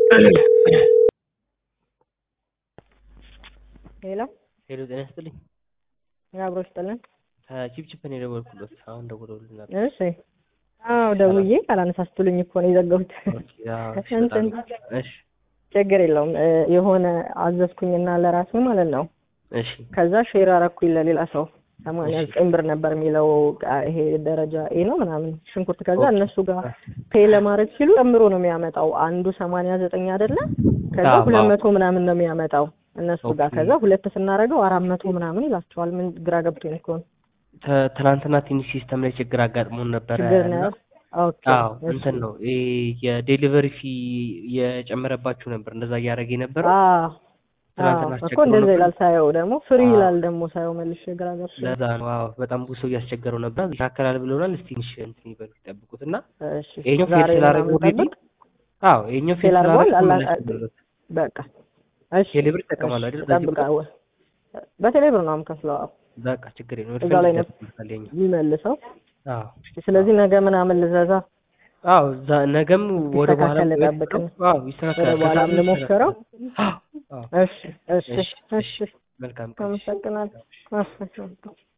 ሄሎ ሄሎ ጤና ይስጥልኝ። አብሮ ይስጥልን። ከቺፕቺፕ ነው የደወልኩለት። አሁን ደውለውልን ነበር። እሺ አዎ ደውዬ ካላነሳ ስትሉኝ እኮ ነው የዘጋሁት። ኦኬ፣ አዎ፣ እሺ፣ እንትን በጣም እሺ፣ ችግር የለውም እ የሆነ አዘዝኩኝና ለራሴ ማለት ነው። እሺ፣ ከዛ ሼር አረኩኝ ለሌላ ሰው ሰማንያ ዘጠኝ ብር ነበር የሚለው ቃ- ይሄ ደረጃ ኤ ነው ምናምን ሽንኩርት። ከዛ ኦኬ። እነሱ ጋር ፔይ ለማድረግ ሲሉ ጨምሮ ነው የሚያመጣው። አንዱ ሰማንያ ዘጠኝ አይደለ? ከዛ አዎ፣ ሁለት አዎ። መቶ ምናምን ነው የሚያመጣው እነሱ ጋር። ኦኬ። ከዛ ሁለት ስናደርገው አራት መቶ ምናምን ይላቸዋል። ምን ግራ ገብቶኝ እኮ ነው። ተ- ትናንትና ትንሽ ሲስተም ላይ ችግር አጋጥሞን ነበረ ችግር ነው እና ያለው? ኦኬ አዎ እሺ። እንትን ነው ይሄ የዴሊቨሪ ፊ የጨመረባችሁ ነበር እንደዛ እያደረገ የነበረው አዎ ትናንትና አዎ እኮ አስቸግሮ እንደዛ ነበር። ይላል። ሳየው ደግሞ ፍሪ አዎ። ይላል ደግሞ ሳየው መልሼ ግራ ገብቶኝ። ለዛ ነው አዎ በጣም ብዙ ሰው እያስቸገረው ነበር። ይስተካከላል ብለውናል። እስቲ ትንሽ እንትን ይበሉ ይጠብቁት እና እሺ ይሄኛው ፌል ዛሬ ስላደረገ ምናምን ኦልሬዲ ጠብቅ። አዎ ይሄኛው ፌል ፌል አድርጓል። ስላደረገ አላ- መመለስ ነበረበት። በቃ እሺ ቴሌብር ይጠቀማሉ አይደል? በዚህ ቁጥር ጠብቃ በቴሌብር ነው የምከፍለው። አዎ በቃ ችግር የለም። እዛ ላይ ነው ይደርስበታል የኛው። የሚመልሰው። አዎ ስለዚህ ነገ ምናምን ልዘዛ አዎ ዛ- ነገም ወደ በኋላ ይስተካከል ጠብቅን። አዎ ወደ ይስተካከላል። በኋላም ከሳምንት ልሞክረው። ይስተካከላል። አዎ እሺ እሺ እሺ፣ እሺ መልካም ቀን። አመሰግናለሁ። አመሰግናለሁ።